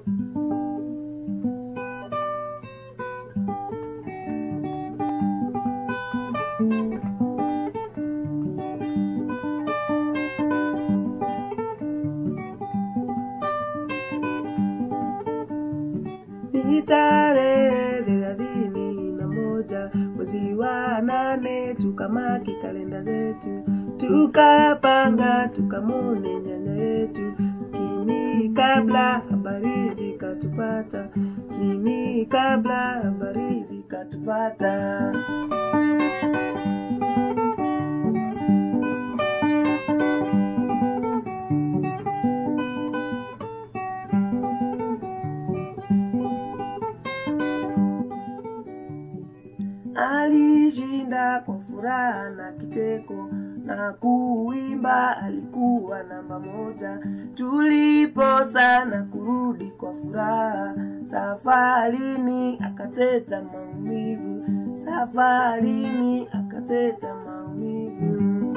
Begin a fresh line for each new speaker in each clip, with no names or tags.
Ni tarehe thelathini na moja mwezi wa nane, tukamaki kalenda zetu, tukapanga tukamone nyanya yetu kini kabla habari zikatupata, kini kabla habari zikatupata. Alishinda kwa furaha na kiteko na kuimba, alikuwa namba moja. Tuliposa na kurudi kwa furaha, safarini akateta maumivu, safarini akateta maumivu.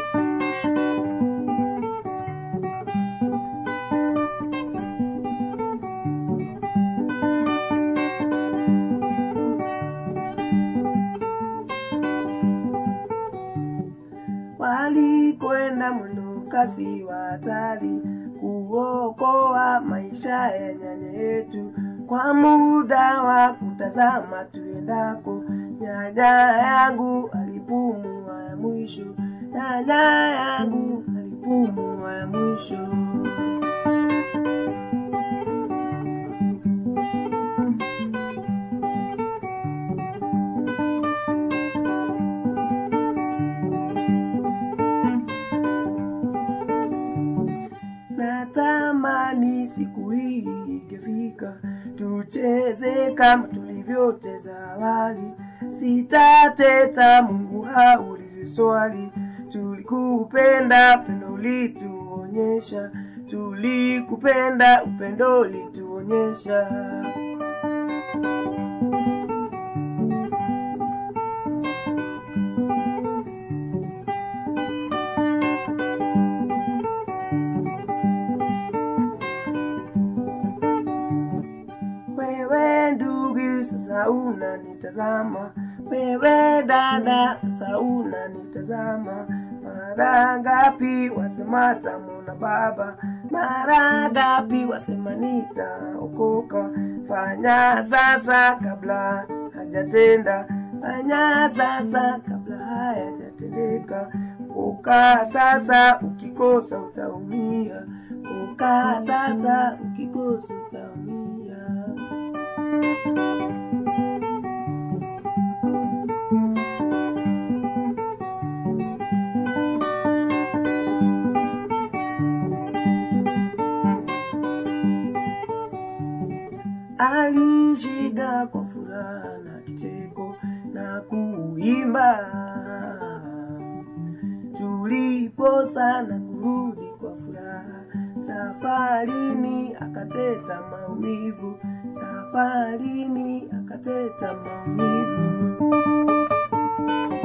walikwenda mwendo kasi wa hatari kuokoa maisha ya nyanya yetu kwa muda wa kutazama tuendako. Nyanya yangu alipumua ya mwisho, nyanya yangu alipumua ya mwisho. Natamani siku hii ingefika, tucheze kama tulivyocheza awali. Sitateta, Mungu haulizi swali. Tulikupenda, pendo ulituonyesha, tulikupenda, upendo ulituonyesha. Wewe ndugu, sasa unanitazama, wewe dada, sasa unanitazama. Mara ngapi wasema tamona baba, mara ngapi wasema nitaokoka. Fanya sasa kabla hajatenda, fanya sasa kabla hayajatendeka. Ukaa sasa, ukikosa utaumia. Ukaa sasa, ukikosa utaumia. Alishinda kwa furaha na kicheko na kuimba, tuliposa na kurudi kwa furaha. Safarini akateta maumivu, safarini akateta maumivu.